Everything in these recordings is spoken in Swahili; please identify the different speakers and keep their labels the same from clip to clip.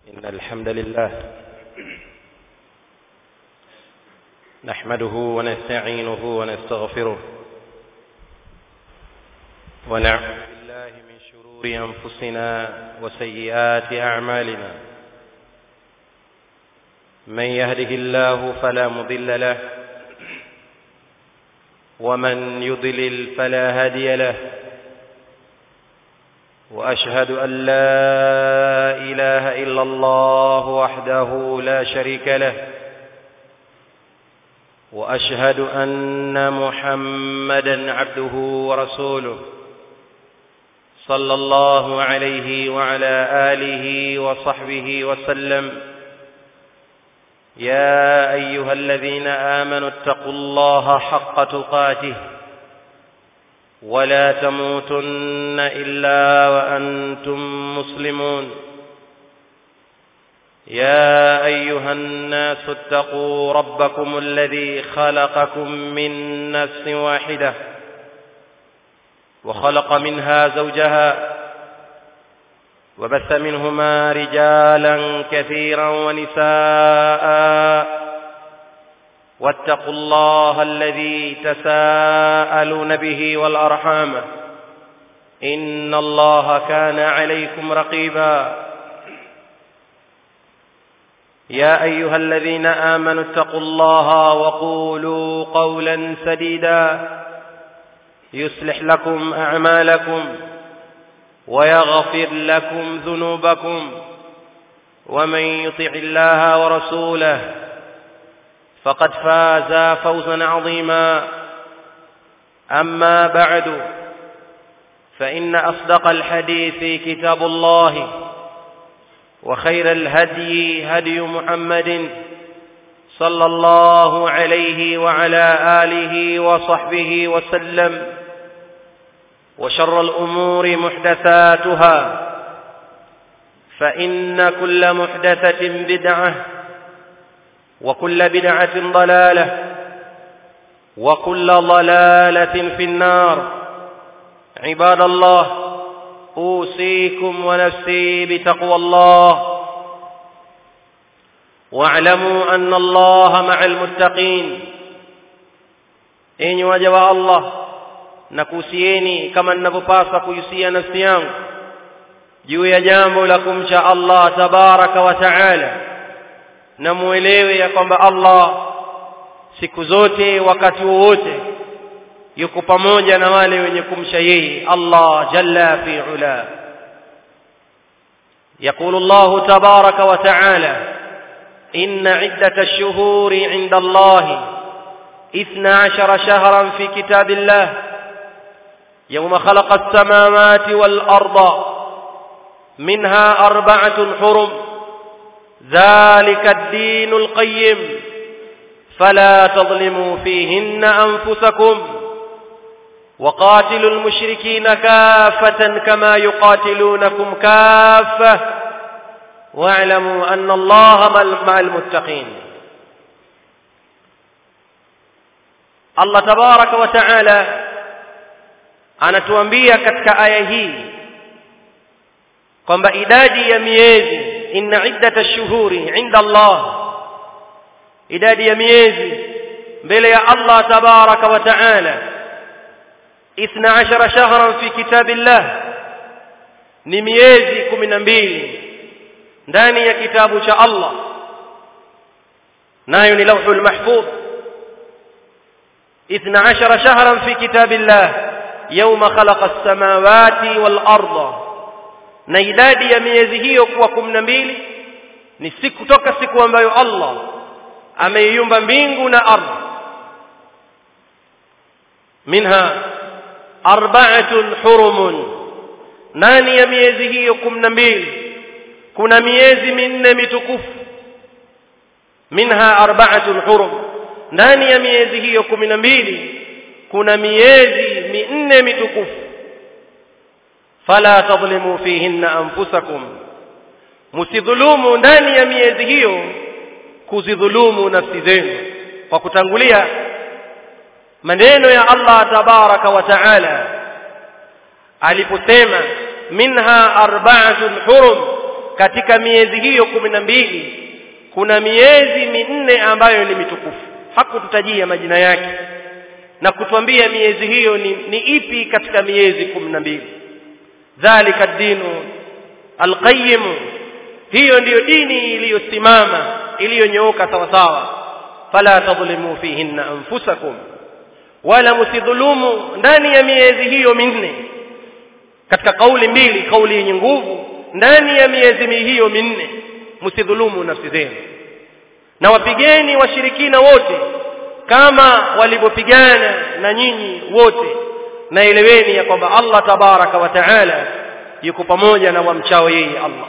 Speaker 1: إن الحمد لله نحمده ونستعينه ونستغفره ونعوذ بالله من شرور أنفسنا وسيئات أعمالنا من يهده الله فلا مضل له ومن يضلل فلا هادي له واشهد ان لا اله الا الله وحده لا شريك له واشهد ان محمدا عبده ورسوله صلى الله عليه وعلى اله وصحبه وسلم يا ايها الذين امنوا اتقوا الله حق تقاته ولا تموتن الا وانتم مسلمون يا ايها الناس اتقوا ربكم الذي خلقكم من نفس واحده وخلق منها زوجها وبث منهما رجالا كثيرا ونساء واتقوا الله الذي تساءلون به والارحام ان الله كان عليكم رقيبا يا ايها الذين امنوا اتقوا الله وقولوا قولا سديدا يصلح لكم اعمالكم ويغفر لكم ذنوبكم ومن يطع الله ورسوله فقد فاز فوزا عظيما اما بعد فان اصدق الحديث كتاب الله وخير الهدي هدي محمد صلى الله عليه وعلى اله وصحبه وسلم وشر الامور محدثاتها فان كل محدثه بدعه وكل بدعة ضلالة وكل ضلالة في النار عباد الله أوصيكم ونفسي بتقوى الله واعلموا أن الله مع المتقين إن وجب الله nakuhusieni kama ninavyopaswa kuhusia nafsi yangu juu ya jambo la kumcha Allah tabaraka wa taala na muelewe ya kwamba Allah siku zote wakati wowote yuko pamoja na wale wenye kumsha yeye Allah jalla fi ula يقول الله تبارك وتعالى إن عدة الشهور عند الله إثنى عشر شهرا في كتاب الله يوم خلق السماوات والأرض منها أربعة حرم ذلك الدين القيم فلا تظلموا فيهن أنفسكم وقاتلوا المشركين كافة كما يقاتلونكم كافة واعلموا أن الله مع المتقين الله تبارك وتعالى anatuambia katika aya hii kwamba idadi ya miezi inna iddata ash-shuhuri 'inda Allah idadi ya miezi mbele ya Allah tabaraka wa ta'ala 12 shahran fi kitabillah ni miezi 12 ndani ya kitabu cha Allah nayo ni lawhul mahfuz 12 shahran fi kitabillah yawma khalaqa as-samawati wal arda na idadi ya miezi hiyo kuwa kumi na mbili ni siku toka siku ambayo Allah ameiumba mbingu na ardhi minha arba'atun hurumun nani ya miezi hiyo kumi na mbili kuna miezi minne mitukufu minha arba'atun hurum ndani ya miezi hiyo kumi na mbili kuna miezi minne mitukufu fala tadhlimu fihinna anfusakum msidhulumu ndani ya miezi hiyo kuzidhulumu nafsi zenu kwa kutangulia maneno ya Allah tabaraka wa taala aliposema minha arba'atun hurum katika miezi hiyo kumi na mbili kuna miezi minne ambayo ni mitukufu hakututajia majina yake na kutuambia miezi hiyo ni, ni ipi katika miezi kumi na mbili dhalika dinu alqayyim hiyo ndiyo dini iliyosimama iliyonyooka sawa sawa fala tadhlimu fihinna anfusakum wala msidhulumu ndani ya miezi hiyo minne katika kauli mbili kauli yenye nguvu ndani ya miezi hiyo minne msidhulumu nafsi zenu na wapigeni washirikina wote kama walivyopigana na nyinyi wote na eleweni ya kwamba Allah tabaraka wa taala yuko pamoja na wamchao yeye Allah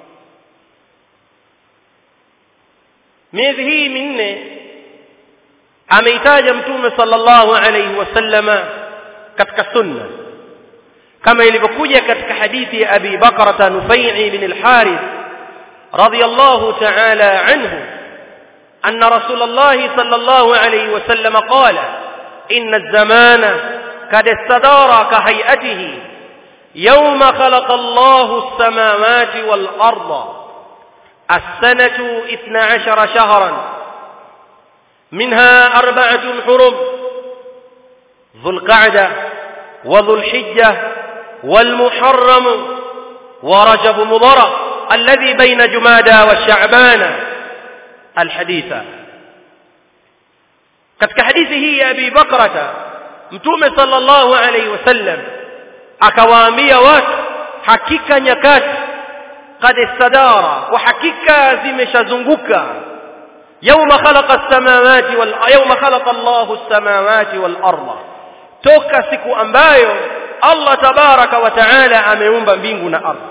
Speaker 1: miezi hii minne ameitaja mtume sallallahu alayhi wasallama katika sunna kama ilivyokuja katika hadithi ya Abi Bakra Nufai bin al-Harith radiyallahu ta'ala anhu أن رسول الله صلى الله عليه وسلم قال إن الزمان قد استدار كهيئته يوم خلق الله السماوات والأرض السنة اثنا عشر شهرا منها أربعة حرم ذو القعدة وذو الحجة والمحرم ورجب مضر الذي بين جمادى والشعبان الحديث katika hadithi hii ya Abi Bakrata Mtume sallallahu alaihi wasallam akawaambia watu hakika nyakati qad istadara wa hakika zimeshazunguka yawma khalaqa as-samawati wal yawma khalaqa Allahu as-samawati wal arda toka siku ambayo Allah tabaraka wa taala ameumba mbingu na ardhi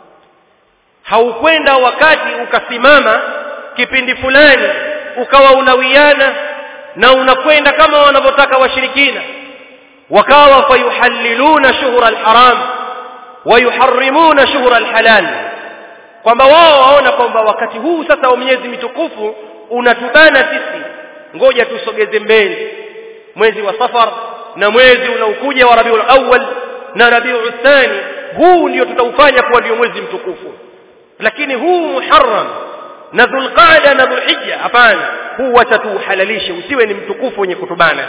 Speaker 1: haukwenda wakati ukasimama kipindi fulani ukawa unawiana na unakwenda kama wanavyotaka washirikina wakawa fayuhalliluna shuhura alharam wayuharrimuna shuhura alhalal kwamba wao waona kwamba wakati huu sasa wa miezi mitukufu unatubana sisi ngoja tusogeze mbele mwezi wa safar na mwezi unaokuja wa rabiul awwal na rabiul thani huu ndio tutaufanya kuwa ndio mwezi mtukufu lakini huu muharram na dhulqaada na dhulhijja hapana huu watatuhalalishe usiwe ni mtukufu wenye kutubana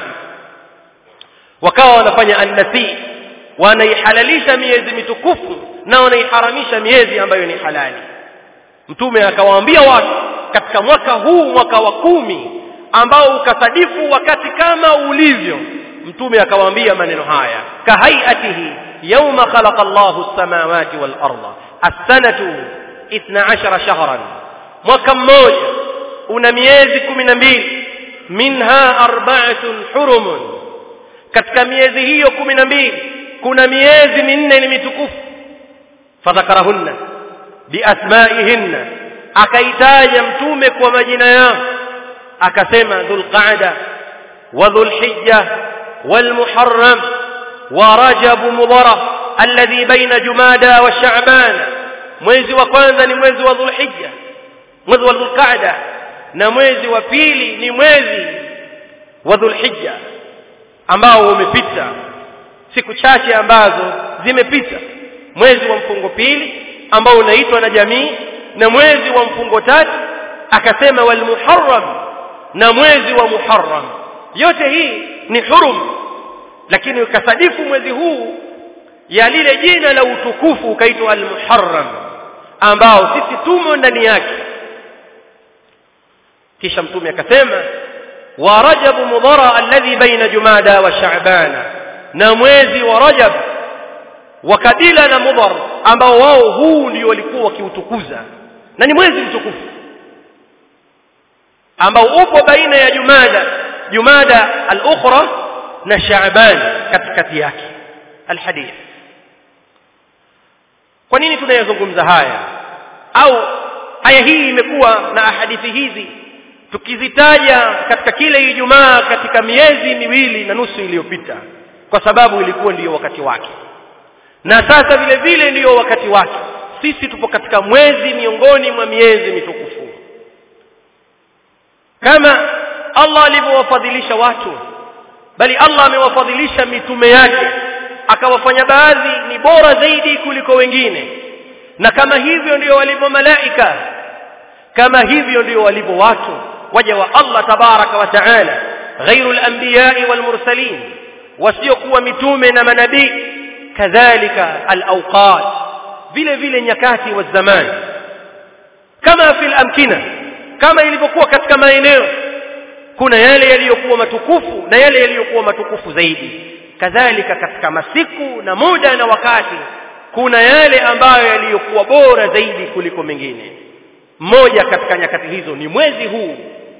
Speaker 1: wakawa wanafanya annasi wanaihalalisha miezi mitukufu na wanaiharamisha miezi ambayo ni halali mtume akawaambia watu katika mwaka huu mwaka wa kumi ambao ukasadifu wakati kama ulivyo mtume akawaambia maneno haya kahaiatihi yawma khalaqa Allahu as-samawati wal arda as-sanatu 12 shahran mwaka mmoja una miezi kumi na mbili minha arba'atun hurumun katika miezi hiyo kumi na mbili kuna miezi minne ni mitukufu fadhakarahunna biasmaihinna akaitaja mtume kwa majina yao akasema dhulqaada wa dhulhijja والمحرم ورجب مضر الذي بين جمادى وشعبان mwezi wa kwanza ni mwezi wa dhulhijja mwezi wa dhulqaada na mwezi wa pili ni mwezi wa dhulhijja ambao umepita siku chache ambazo zimepita mwezi wa mfungo pili ambao unaitwa na jamii na mwezi wa mfungo tatu akasema wal muharram na mwezi wa muharram yote hii ni hurum lakini ukasadifu mwezi huu ya lile jina la utukufu ukaitwa al muharram ambao sisi tumo ndani yake kisha mtume akasema wa rajab mudhara alladhi baina jumada wa sha'bana na mwezi wa rajab wa kabila na mudhar ambao wao huu ndio walikuwa wakiutukuza na ni mwezi mtukufu ambao upo baina ya jumada jumada al-ukhra na sha'ban katikati yake alhadith kwa nini tunayazungumza haya au aya hii imekuwa na hadithi hizi tukizitaja katika kile Ijumaa katika miezi miwili na nusu iliyopita kwa sababu ilikuwa ndiyo wakati wake na sasa vile vile ndiyo wakati wake sisi tupo katika mwezi miongoni mwa miezi mitukufu kama Allah alivyowafadhilisha watu bali Allah amewafadhilisha mitume yake akawafanya baadhi ni bora zaidi kuliko wengine na kama hivyo ndio walivyo malaika kama hivyo ndio walivyo watu waja wa Allah tabaraka wa taala ghairu al-anbiya'i wal mursalin wasiokuwa mitume na manabii kadhalika al-awqat vile vile nyakati wa zamani kama fil amkina kama ilivyokuwa katika maeneo kuna yale yaliyokuwa matukufu na yale yaliyokuwa matukufu zaidi kadhalika katika masiku na muda na wakati kuna yale ambayo yaliyokuwa bora zaidi kuliko mengine moja katika nyakati hizo ni mwezi huu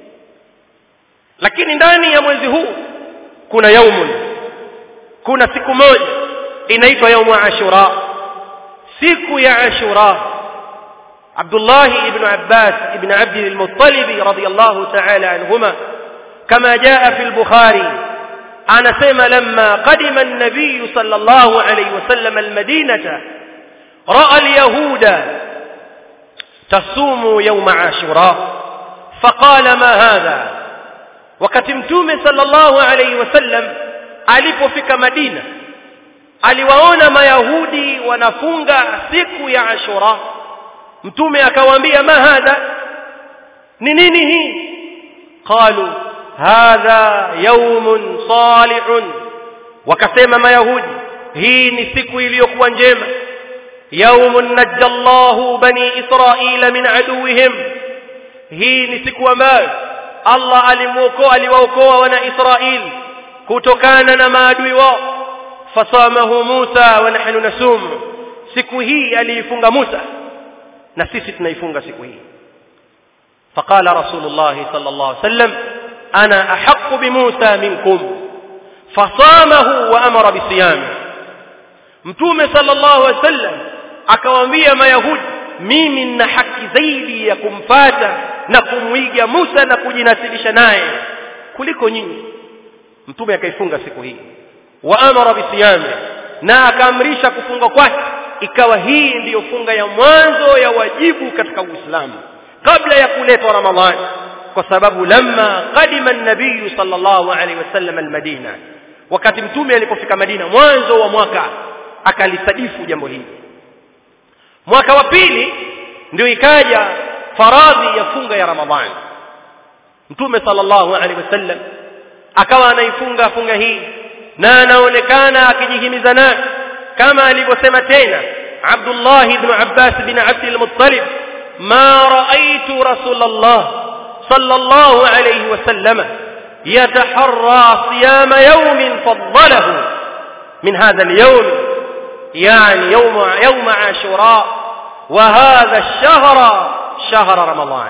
Speaker 1: lakini ndani ya mwezi huu kuna yaumun kuna siku moja inaitwa yaumu ashura siku ya ashura Abdullah ibn Abbas ibn Abd al-Muttalib radiyallahu ta'ala anhuma kama jaa fi al-Bukhari anasema lamma qadima an-nabiy sallallahu alayhi wasallam al-Madinata ra'a al-yahuda tasumu yawm ashura faqala ma hadha wakati mtume sallallahu alayhi wasallam alipofika Madina aliwaona mayahudi wanafunga siku ya ashura mtume akawaambia ma hadha ni nini hii qalu hadha yawmun salihun wakasema mayahudi hii ni siku iliyokuwa njema yawmun najjallahu bani israila min aduwihim hii ni siku ambayo Allah alimuokoa aliwaokoa wana Israeli kutokana na maadui wao fasamahu Musa wa nahnu nasum siku hii aliifunga Musa na sisi tunaifunga siku hii فقال رسول الله صلى الله عليه وسلم أنا أحق بموسى منكم فصامه وأمر بصيامه mtume sallallahu alaihi wasallam akawaambia mayahudi mimi nina haki zaidi ya kumfata na kumwiga Musa na kujinasibisha naye kuliko nyinyi mtume akaifunga siku hii wa amara bisiyami na akaamrisha kufunga kwake ikawa hii ndiyo funga ya mwanzo ya wajibu katika Uislamu kabla ya kuletwa Ramadhani kwa sababu lamma qadima an-nabiy sallallahu alaihi wasallam al-Madina wakati mtume alipofika Madina mwanzo wa mwaka akalisadifu jambo hili mwaka wa pili ndio ikaja faradhi ya funga ya Ramadhani mtume sallallahu alaihi wasallam akawa anaifunga funga hii na anaonekana akijihimiza nayo kama alivyosema tena Abdullah ibn Abbas bin Abd al-Muttalib ma ra'aytu Rasulullah sallallahu alayhi wasallam yataharra siyam yawm faddalahu min hadha al-yawm يعني يوم يوم عاشوراء وهذا الشهر شهر رمضان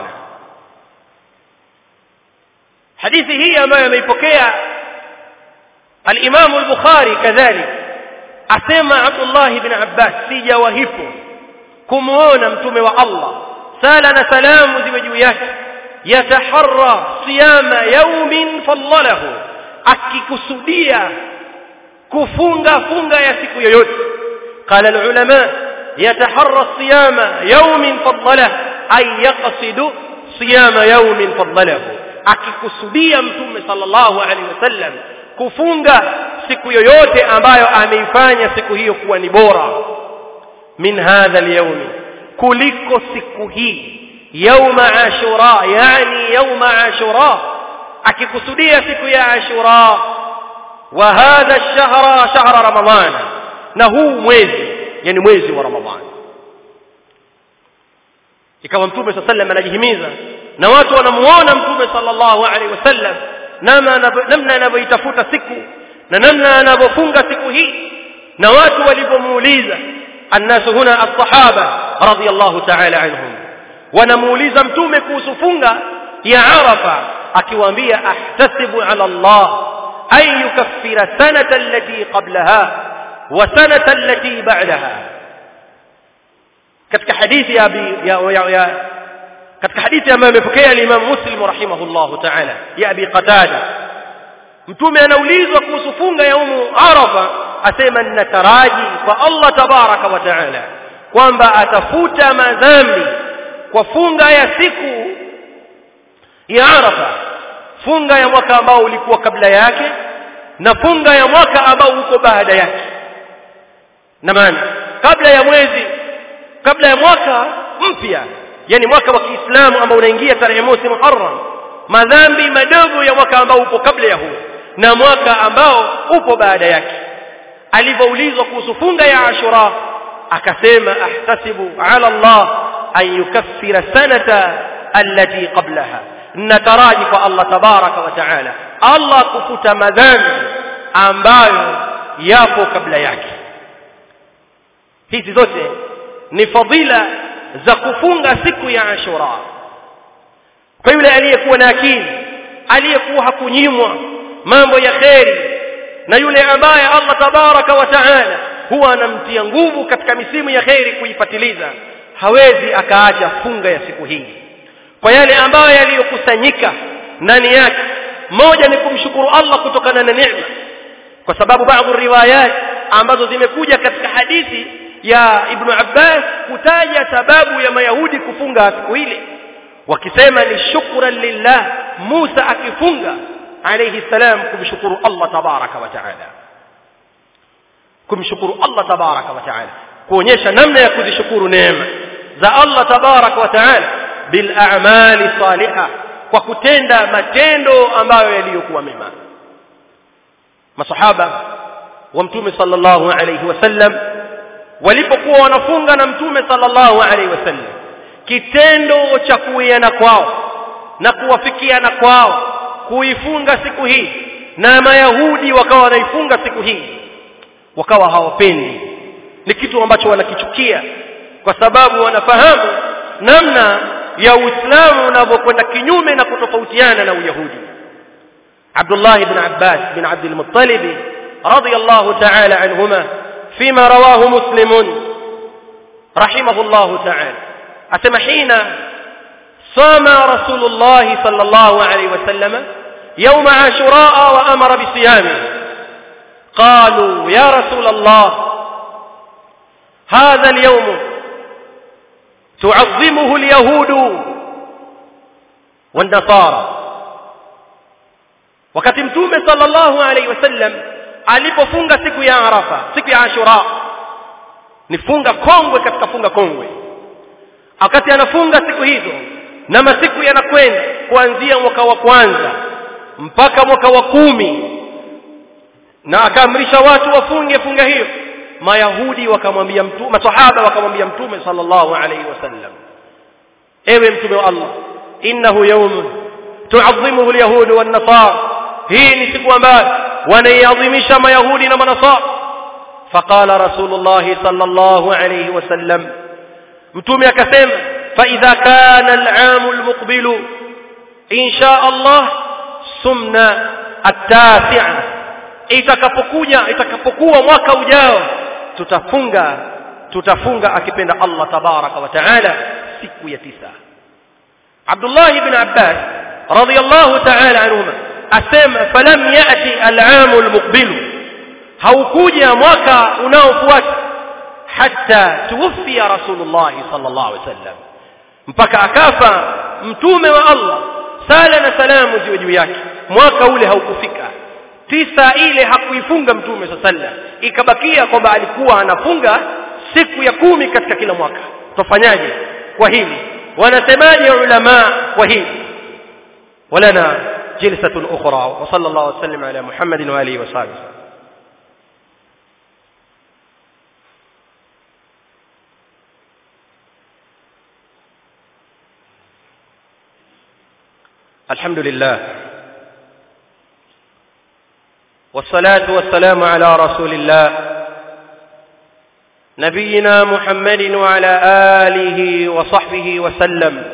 Speaker 1: حديث هي ما يميبكيا الإمام البخاري كذلك أسمى عبد الله بن عباس سيجا وهيبو كمونا متومي والله سالنا سلام زوجيات يتحرى صيام يوم فضله akikusudia kufunga funga ya siku yoyote قال العلماء يتحرى الصيام يوم فضله أي يقصد صيام يوم فضله akikusudia mtume sallallahu alaihi wasallam kufunga siku yoyote ambayo ameifanya siku hiyo kuwa ni bora min hadha alyawm kuliko siku hii yauma ashura yani yauma ashura akikusudia siku ya ashura wa hadha ash-shahra shahra ramadhana na huu mwezi yani mwezi wa ramadhani ikawa mtume sallallahu anajihimiza na watu wanamuona mtume sallallahu alaihi wasallam namna anavyoitafuta siku na namna anavyofunga siku hii na watu walivyomuuliza annasu huna as-sahaba radiyallahu ta'ala anhum wanamuuliza mtume kuhusu funga ya arafa akiwaambia ahtasibu ala Allah ay yukaffira sanata allati qablaha wa sanata allati ba'daha katika hadithi ya, ya, ya, ya katika hadithi ambayo amepokea al-Imam Muslim rahimahullah ta'ala ya Abi Qatada mtume anaulizwa kuhusu funga ya umu Arafa asema ninataraji kwa Allah tabaraka wa ta'ala kwamba atafuta madhambi kwa funga ya siku ya Arafa funga ya mwaka ambao ulikuwa kabla yake na funga ya mwaka ambao uko baada yake na maana kabla ya mwezi kabla ya mwaka mpya yani mwaka wa Kiislamu ambao unaingia tarehe mosi Muharram madhambi madogo ya mwaka ambao upo kabla ya huo na mwaka ambao upo baada yake alivyoulizwa kuhusu funga ya Ashura akasema ahtasibu ala Allah an yukaffira sanata allati qablaha nataraji kwa Allah tabaraka wa taala Allah kufuta madhambi ambayo yapo kabla yake hizi zote ni fadila za kufunga siku ya Ashura kwa yule aliyekuwa na akili aliyekuwa hakunyimwa mambo ya kheri na yule ambaye Allah tabaraka wa taala huwa anamtia nguvu katika misimu ya kheri kuifatiliza hawezi akaacha funga ya siku hii kwa yale ambayo yaliyokusanyika ndani yake moja ni kumshukuru Allah kutokana na neema kwa sababu baadhi riwayat ambazo zimekuja katika hadithi ya Ibn Abbas kutaja sababu ya Mayahudi kufunga siku ile wakisema ni shukran lillah Musa akifunga alayhi salam kumshukuru Allah tabaraka wa taala kumshukuru Allah tabaraka wa taala kuonyesha namna ya kuzishukuru neema za Allah tabaraka wa taala bil a'mali salihah kwa kutenda matendo ambayo yaliyokuwa mema masahaba wa mtume sallallahu alayhi wasallam walipokuwa wanafunga na mtume sallallahu alayhi wasallam kitendo cha kuiana kwao na kuwafikiana kwao kuifunga siku hii na mayahudi wakawa wanaifunga siku hii wakawa hawapendi ni kitu ambacho wanakichukia kwa sababu wanafahamu namna ya Uislamu unavyokwenda kinyume na kutofautiana na Uyahudi Abdullah ibn Abbas bin Abd al-Muttalib radiyallahu ta'ala anhuma فيما رواه مسلم رحمه الله تعالى أسمى حين صام رسول الله صلى الله عليه وسلم يوم عاشوراء وأمر بصيامه قالوا يا رسول الله هذا اليوم تعظمه اليهود والنصارى wakati mtume sallallahu alaihi wasallam alipofunga siku ya Arafa siku ya Ashura ni funga kongwe katika funga kongwe wakati anafunga siku hizo na masiku yanakwenda kuanzia mwaka wa kwanza mpaka mwaka wa kumi na akaamrisha watu wafunge funga hiyo mayahudi wakamwambia mtume masahaba wakamwambia mtume sallallahu alaihi wasallam ewe mtume wa Allah innahu yawm tu'azzimuhu alyahud wan nasara hii ni siku ambayo wanaiadhimisha mayahudi na manasara faqala rasulullah sallallahu alayhi wasallam mtume akasema fa idha kana al'am almuqbil insha Allah sumna at-tasi'a itakapokuja itakapokuwa mwaka ujao tutafunga tutafunga akipenda Allah tabaraka wa taala siku ya tisa Abdullah ibn Abbas radiyallahu ta'ala anhuma asema falam yati al'am almuqbil haukuja mwaka unaofuata hatta tuwfiya rasulullah sallallahu alaihi wasallam mpaka akafa mtume wa Allah sala na salamu ziwe juu yake mwaka ule haukufika tisa ile hakuifunga mtume sallallahu ikabakia kwamba alikuwa anafunga siku ya kumi katika kila mwaka tufanyaje kwa hili wanasemaje ulama kwa hili ولنا جلسة أخرى وصلى الله وسلم على محمد وآله وصحبه الحمد لله والصلاة والسلام على رسول الله نبينا محمد وعلى آله وصحبه وسلم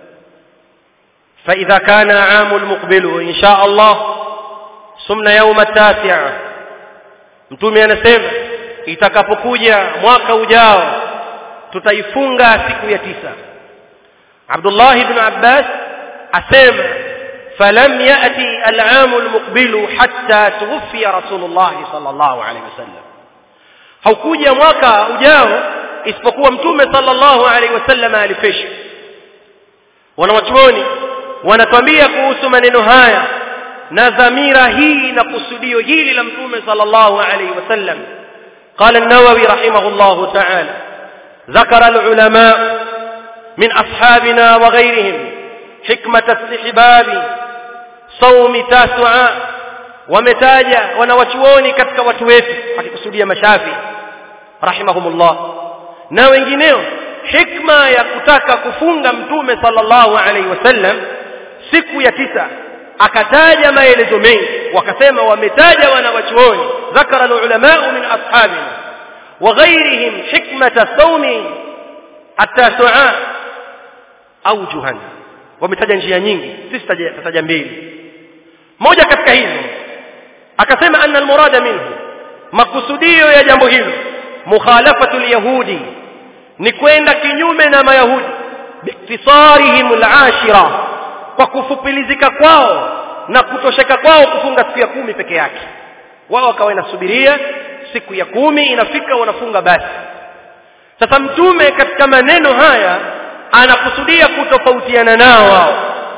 Speaker 1: فإذا كان عام المقبل إن شاء الله سمنا يوم التاسع mtume anasema itakapokuja mwaka ujao tutaifunga siku ya tisa Abdullah ibn Abbas asema falam yati al-aam al-muqbil hatta tuwfiya Rasulullah sallallahu alayhi wasallam haukuja mwaka ujao isipokuwa mtume sallallahu alayhi wasallam alifisha wanawachuoni wanatuambia kuhusu maneno haya na dhamira hii na kusudio hili la mtume sallallahu alayhi wasallam قال النووي رحمه الله تعالى ذكر العلماء من أصحابنا وغيرهم حكمة استحباب صوم تاسعاء ومتاجا wanawachuoni katika watu wetu akikusudia mashafi rahimahumullah na wengineo hikma ya kutaka kufunga mtume sallallahu alaihi wasallam siku ya tisa akataja maelezo mengi wakasema wametaja wanawachuoni ذكر العلماء من أصحابنا وغيرهم حكمة صوم التاسعاء أوجها wametaja njia nyingi sisi tutaja mbili moja katika hizo akasema anna almurada minhu makusudio ya jambo hilo mukhalafatu alyahudi ni kwenda kinyume na mayahudi biktisarihim alashira kwa kufupilizika kwao na kutosheka kwao kufunga siku ya kumi peke yake wao wakawa inasubiria siku ya kumi inafika wanafunga basi sasa mtume katika maneno haya anakusudia kutofautiana nao wao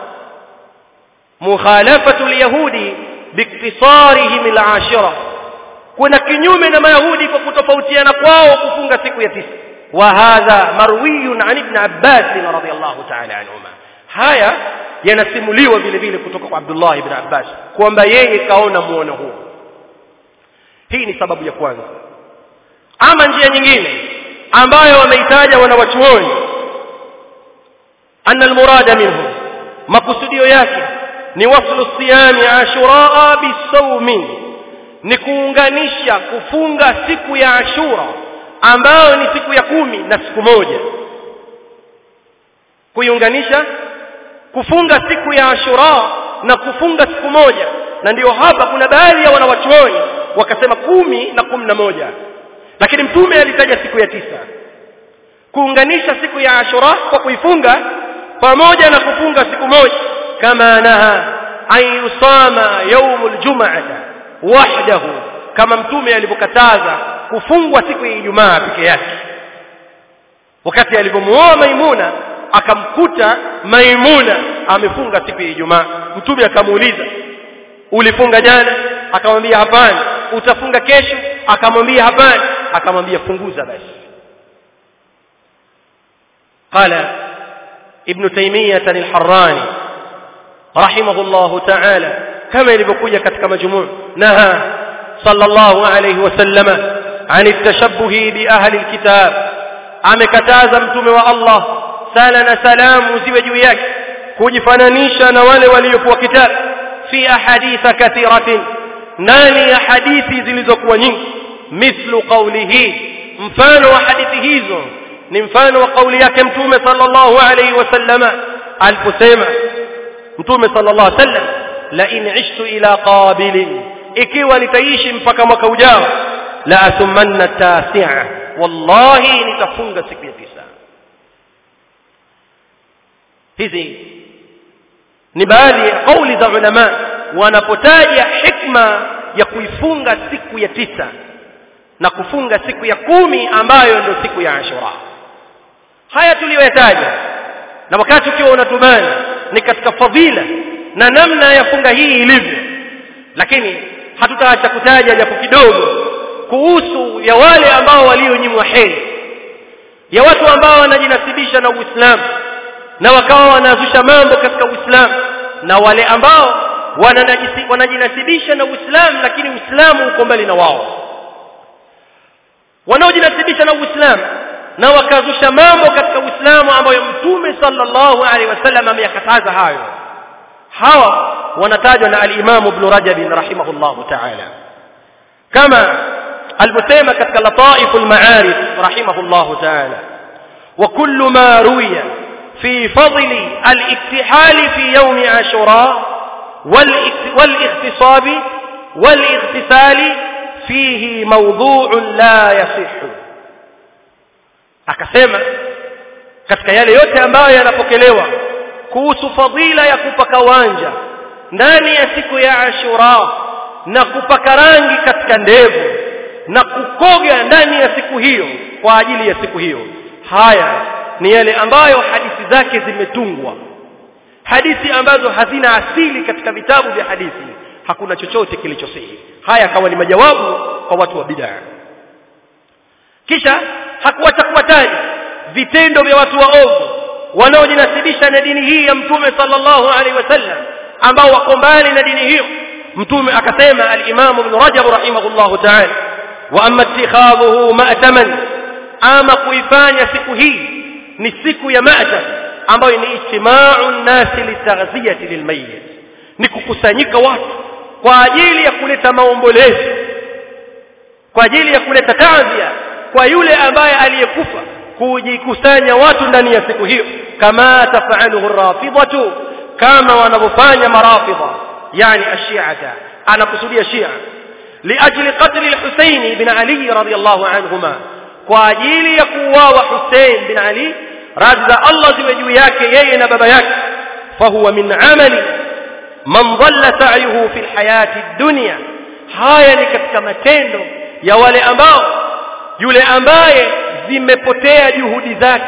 Speaker 1: mukhalafatu alyahudi biktisarihim alashira kuna kinyume na mayahudi kwa kutofautiana kwao kufunga siku ya tisa wa hadha marwiyun an ibn abbas radhiyallahu ta'ala anhuma haya yanasimuliwa vile vile kutoka kwa Abdullah ibn Abbas kwamba yeye kaona muono huu hii ni sababu ya kwanza ama njia nyingine ambayo wameitaja wanawachuoni anna almurada minhu makusudio yake ni waslu siyami ashura bisawmi ni kuunganisha kufunga siku ya ashura ambayo ni siku ya kumi na siku moja kuiunganisha kufunga siku ya ashura na kufunga siku moja na ndiyo hapa kuna baadhi ya wanawachuoni wakasema kumi na kumi na moja lakini mtume alitaja siku ya tisa kuunganisha siku ya ashura kwa kuifunga pamoja na kufunga siku moja kama naha an yusama yaumul jum'ata wahdahu kama mtume alivyokataza kufungwa siku ya Ijumaa peke yake wakati alipomuoa Maimuna akamkuta Maimuna amefunga siku ya Ijumaa mtume akamuuliza ulifunga jana akamwambia hapana utafunga kesho akamwambia hapana akamwambia funguza basi قال ابن تيمية الحراني رحمه الله تعالى كما يلبقوا katika مجموع نهى صلى الله عليه وسلم عن التشبه بأهل الكتاب amekataza mtume wa Allah sala na salamu ziwe juu yake kujifananisha na wale waliokuwa kitabu fi ahaditha kathiratin ndani ya hadithi zilizokuwa nyingi mithlu qawlihi mfano wa hadithi hizo ni mfano wa kauli yake mtume sallallahu alayhi wasallama aliposema mtume sallallahu alayhi wasallam la in ishtu ila qabilin ikiwa nitaishi mpaka mwaka ujao la athumanna tasi'a wallahi nitafunga siku ya tisa hizi ni baadhi ya kauli za ulama wanapotaja hikma ya kuifunga siku ya tisa na kufunga siku ya kumi ambayo ndio siku ya Ashura haya tuliyoyataja na wakati ukiwa unatumana ni katika fadhila na namna ya funga hii ilivyo lakini hatutaacha kutaja japo kidogo kuhusu ya wale ambao walionyimwa heri ya watu ambao wanajinasibisha na Uislamu na wakawa wanazusha mambo katika Uislamu na wale ambao wanajinasibisha na Uislamu lakini Uislamu uko mbali na wao wanaojinasibisha na Uislamu na wakazusha mambo katika Uislamu ambayo Mtume sallallahu alaihi wasallam ameyakataza hayo hawa wanatajwa na al-Imam Ibn Rajab rahimahullahu ta'ala kama alivyosema katika Lataif al-Ma'arif rahimahullahu ta'ala wa kullu ma ruwiya fi fadli al-iktihal fi yawm Ashura wal-ikhtisab wal-ightisal fihi mawdu'un la yasihhu akasema katika yale yote ambayo yanapokelewa kuhusu fadhila ya kupaka wanja ndani ya siku ya Ashura na kupaka rangi katika ndevu na kukoga ndani ya siku hiyo kwa ajili ya siku hiyo haya ni yale ambayo hadithi zake zimetungwa hadithi ambazo hazina asili katika vitabu vya hadithi hakuna chochote kilichosihi haya kawa ni majawabu kwa watu wa bid'a kisha hakuacha kuwataja vitendo vya watu waovu wanaojinasibisha na dini hii ya mtume sallallahu alaihi wasallam ambao wako mbali na dini hiyo mtume akasema al-Imam Ibn Rajab rahimahullahu ta'ala wa amma ittikhadhuhu ma'taman ama kuifanya siku hii ni siku ya ma'tam ambayo ni ijtima'u an-nasi litaghziyati lilmayyit ni kukusanyika watu kwa ajili ya kuleta maombolezo kwa ajili ya kuleta taazia kwa yule ambaye aliyekufa kujikusanya watu ndani ya siku hiyo kama tafaluhu rafidhatu kama wanavyofanya marafidha yani ashiata anakusudia shia liajli qatl al-Husayn ibn Ali radiyallahu anhuma kwa ajili ya kuuawa Hussein bin Ali radhi za Allah ziwe juu yake yeye na baba yake fahuwa min amali man dhalla sa'yuhu fi al-hayati ad-dunya haya ni katika matendo ya wale ambao yule ambaye zimepotea juhudi zake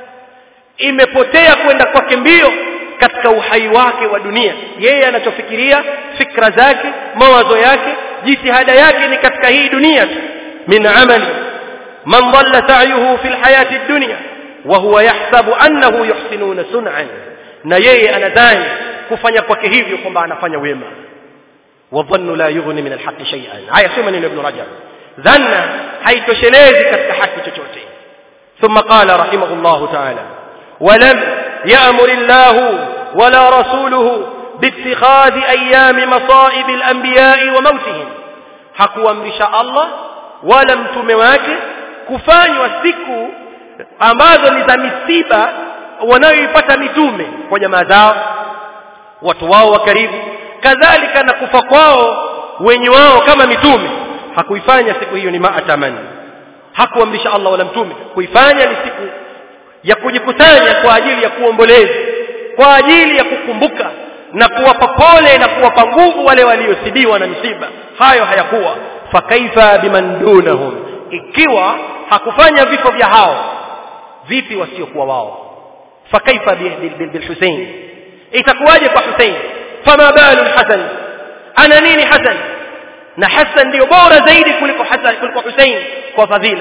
Speaker 1: imepotea kwenda kwake mbio katika uhai wake wa dunia yeye anachofikiria fikra zake mawazo yake jitihada yake ni katika hii dunia tu min amali man dhalla sa'yuhu fi alhayati ad-dunya wa huwa yahsabu annahu yuhsinuna sun'an na yeye anadhani kufanya kwake hivyo kwamba anafanya wema wa dhannu la yughni min alhaqqi shay'an haya sema neno ibn rajab dhanna haitoshelezi katika haki chochote ثم قال رحمه الله تعالى ولم يأمر الله ولا رسوله باتخاذ أيام مصائب الأنبياء وموتهم hakuamrisha Allah wala mtume wake kufanywa siku ambazo ni za misiba wanayoipata mitume kwa jamaa zao watu wao wa karibu kadhalika na kufa kwao wenye wao kama mitume hakuifanya siku hiyo ni maatamani hakuamrisha Allah wala mtume kuifanya ni siku ya kujikusanya kwa ajili ya kuomboleza kwa ajili ya kukumbuka na kuwapa pole na kuwapa nguvu wale waliosibiwa na misiba hayo hayakuwa fakaifa biman dunahum ikiwa hakufanya vifo vya hao vipi wasiokuwa wao fakaifa bilhusein itakuwaje kwa husein fama balu hasan ana nini hasan na hasan ndio bora zaidi kuliko hasan kuliko husein kwa fadhila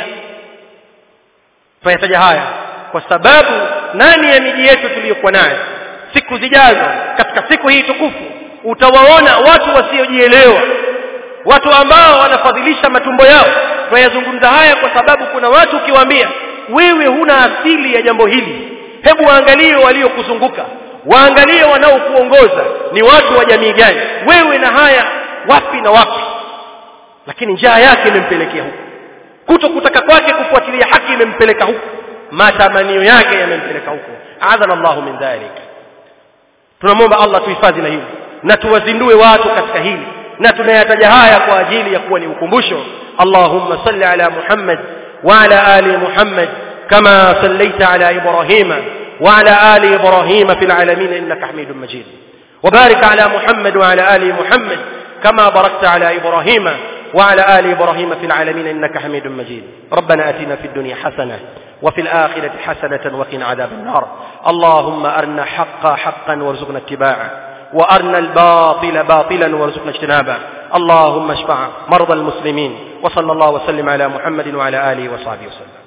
Speaker 1: fayataja haya kwa sababu nani ya miji yetu tuliyokuwa nayo siku zijazo katika siku hii tukufu utawaona watu wasiojielewa watu ambao wanafadhilisha matumbo yao tunayazungumza haya kwa sababu kuna watu ukiwaambia wewe huna asili ya jambo hili hebu waangalie waliokuzunguka waangalie wanaokuongoza ni watu wa jamii gani wewe na haya wapi na wapi lakini njaa yake imempelekea huko kuto kutaka kwake kufuatilia haki imempeleka huko matamanio yake yamempeleka huko adhana Allahu min dhalik tunamwomba Allah tuhifadhi na hili na tuwazindue watu katika hili na tunayataja haya kwa ajili ya kuwa ni ukumbusho Allahumma salli ala Muhammad wa ala ali Muhammad kama sallaita ala Ibrahima wa ala ali Ibrahima fil alamin innaka Hamidum Majid وبارك على محمد وعلى آل محمد كما باركت على إبراهيم وعلى آل إبراهيم في العالمين إنك حميد مجيد ربنا أتنا في الدنيا حسنة وفي الآخرة حسنة وقنا عذاب النار اللهم أرنا حقا حقا وارزقنا اتباعه وأرنا الباطل باطلا وارزقنا اجتنابه اللهم اشفع مرضى المسلمين وصلى الله وسلم على محمد وعلى آله وصحبه وسلم